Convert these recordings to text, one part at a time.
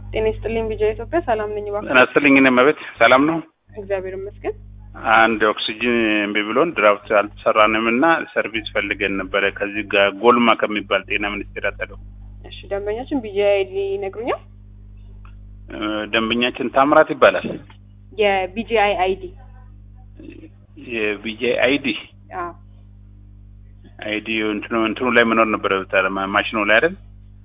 ጤና ይስጥልኝ ቢጃ ኢትዮጵያ ሰላም ነኝ። እባክህ ጤና ይስጥልኝ። እኔ መቤት ሰላም ነው። እግዚአብሔር ይመስገን። አንድ ኦክሲጅን እምቢ ብሎን ድራፍት አልተሰራንም እና ሰርቪስ ፈልገን ነበረ ከዚህ ጋር ጎልማ ከሚባል ጤና ሚኒስቴር አጠገው። እሺ ደንበኛችን ቢጃ አይዲ ይነግሩኛል? እ፣ ደንበኛችን ታምራት ይባላል። የቢጂአይ አይዲ የቢጄ አይዲ አዎ አይዲ እንትኑ እንትኑ ላይ መኖር ነበረ ማ- ማሽኑ ላይ አይደል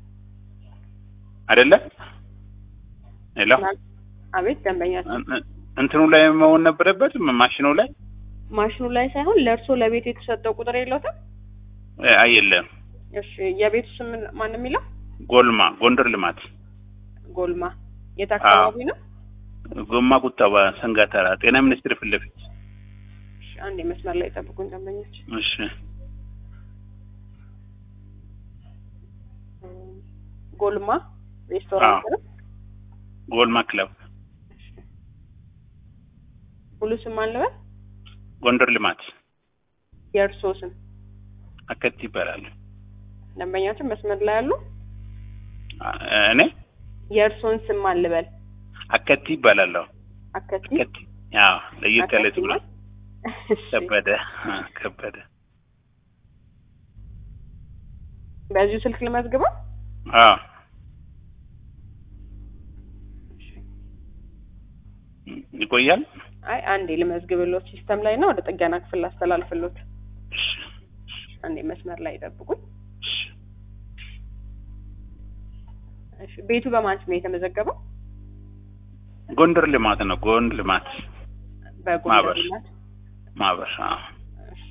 አይደለ? ሄሎ አቤት ደንበኛችን እን- እን- እንትኑ ላይ መሆን ነበረበት ማሽኑ ላይ ማሽኑ ላይ ሳይሆን ለእርሶ ለቤት የተሰጠው ቁጥር የለውትም? እ፣ አይ የለም። እሺ የቤቱ ስም ማን የሚለው? ጎልማ ጎንደር ልማት ጎልማ የት አካባቢ ነው? ጎማ ቁጠባ ሰንጋተራ ጤና ሚኒስቴር ፊት ለፊት እሺ አንድ መስመር ላይ ጠብቁን ደንበኞች። እሺ ጎልማ ሬስቶራንት ነው። ጎልማ ክለብ ሙሉ ስም ማን ልበል? ጎንደር ልማት የእርሶ ስም አከት ይባላል። ደንበኛችን መስመር ላይ ያሉ አ- እኔ የእርሶን ስም ማን ልበል? አከት ይባላለሁ። አከቲ አከት ያው ለየት ያለ ስም ነው። እሺ። ከበደ አ፣ ከበደ በዚሁ ስልክ ልመዝግበው? አዎ ይቆያል። አይ አንዴ ልመዝግብሎት ሲስተም ላይ ነው ወደ ጥገና ክፍል ላስተላልፍሎት። እሺ፣ አንዴ መስመር ላይ ጠብቁኝ። እሺ። እሺ ቤቱ በማን ስም ነው የተመዘገበው? ጎንደር ልማት ነው። ጎንደር ልማት በጎንደር ማህበር። ልማት። ማህበር። አዎ እሺ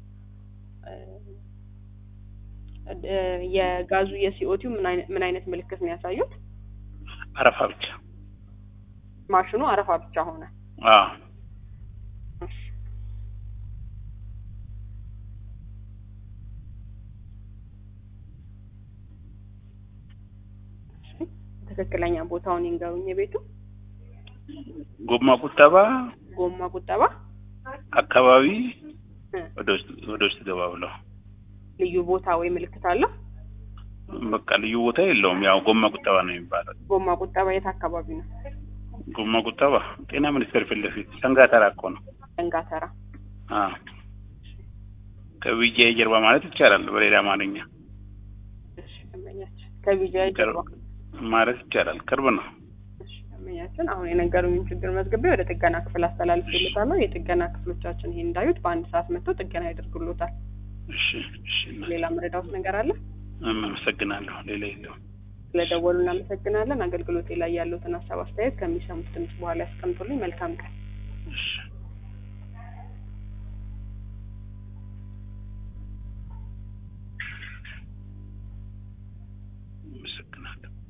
እ፣ የጋዙ የሲኦቲው ምን አይነት ምን አይነት ምልክት ነው ያሳዩት? አረፋ ብቻ። ማሽኑ አረፋ ብቻ ሆነ። አዎ እሺ እሺ፣ ትክክለኛ ቦታውን ይንገሩኝ። የቤቱ ጎማ ቁጠባ ጎማ ቁጠባ አካባቢ እ፣ ወደ ውስጥ ወደ ውስጥ ገባ ብለው ልዩ ቦታ ወይ ምልክት አለው? በቃ ልዩ ቦታ የለውም። ያው ጎማ ቁጠባ ነው የሚባለው። ጎማ ቁጠባ የት አካባቢ ነው? ጎማ ቁጠባ ጤና ሚኒስቴር ፊት ለፊት ሰንጋተራ እኮ ነው። ደንጋተራ። አዎ ከቢጄ ጀርባ ማለት ይቻላል በሌላ አማርኛ እሺ ደንበኛችን ከቢጃይ ጀርባ ማለት ይቻላል። ቅርብ ነው። እሺ ደንበኛችን አሁን የነገሩኝን ችግር መዝግቤ ወደ ጥገና ክፍል አስተላልፍልታለሁ። የጥገና ክፍሎቻችን ይሄን እንዳዩት በአንድ ሰዓት መጥተው ጥገና ያደርጉሎታል። እሺ እሺ። ሌላ መረዳውት ነገር አለ? አመሰግናለሁ። ሌላ የለውም። ስለደወሉ እናመሰግናለን። አገልግሎቴ ላይ ያሉትን ሀሳብ አስተያየት ከሚሰሙት ድምጽ በኋላ ያስቀምጡልኝ። መልካም ቀን። እሺ